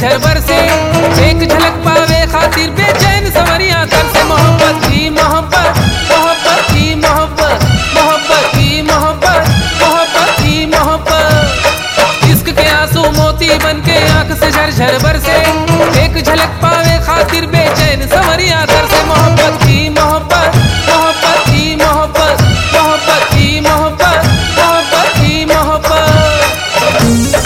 झरझर बरसे एक झलक पावे खातिर बेचैन सवरिया कर से मोहब्बत की मोहब्बत मोहब्बत की मोहब्बत मोहब्बत की मोहब्बत मोहब्बत की मोहब्बत इश्क के आंसू मोती बन के आंख से झरझर बरसे एक झलक पावे खातिर बेचैन सवरिया कर से मोहब्बत की मोहब्बत मोहब्बत की मोहब्बत मोहब्बत की मोहब्बत मोहब्बत की मोहब्बत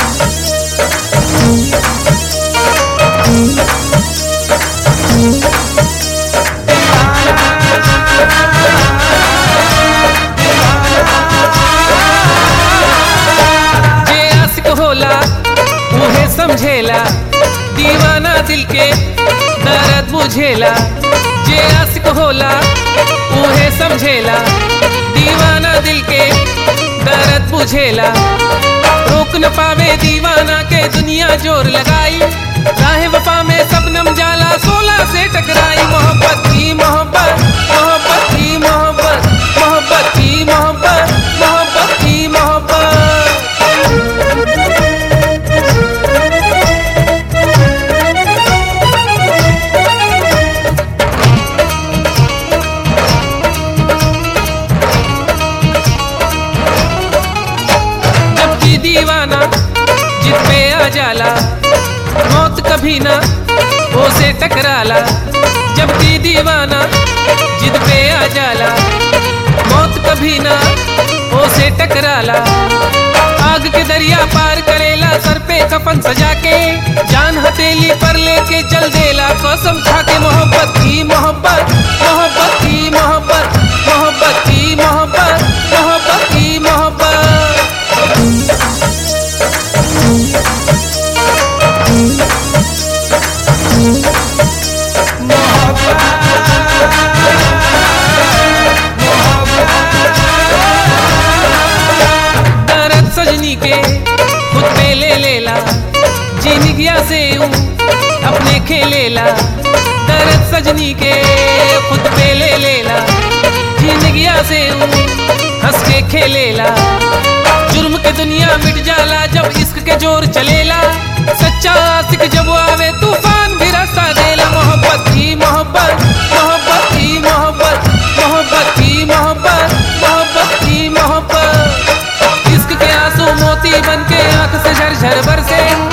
जे आशिक होला उहे समझेला दीवाना दिल के दर्द बुझेला जे आशिक होला उहे समझेला दीवाना दिल के दर्द बुझेला रोक न पावे दीवाना के दुनिया जोर लगाई चाहे वफा में सबनम जाला सोला से टकराई मोहब्बत की मोहब्बत मोहब्बत की मोहब्बत मोहब्बत की मोहब्बत मोहब्बत की मोहब्बत जबकि दीवाना जिद पे आ जाला मौत कभी ना उसे टकराला जबकि दीवाना जिद पे आ जाला मौत कभी ना उसे टकराला आग के दरिया पार करेला सर पे कफन सजा के जान हथेली पर लेके चल देला कसम खा के मोहब्बत की मोहब्बत मोहब्बत की मोहब्बत मोहब्बत की मोहब्बत मोहब्बत की मोहब्बत दर्द सजनी के खुद पे ले लेला जिंदगिया से यूं अपने खेलेला दर्द सजनी के खुद पे ले लेला जिंदगिया से यूं हंस के खेलेला जुर्म के दुनिया मिट जाला जब इश्क के जोर चलेला सच्चा आशिक जब आवे तूफान भी रास्ता देला मोहब्बत की मोहब्बत मोहब्बत की मोहब्बत मोहब्बत की मोहब्बत मोहब्बत की मोहब्बत इश्क के आंसू मोती बन के आंख से झरझर बरसे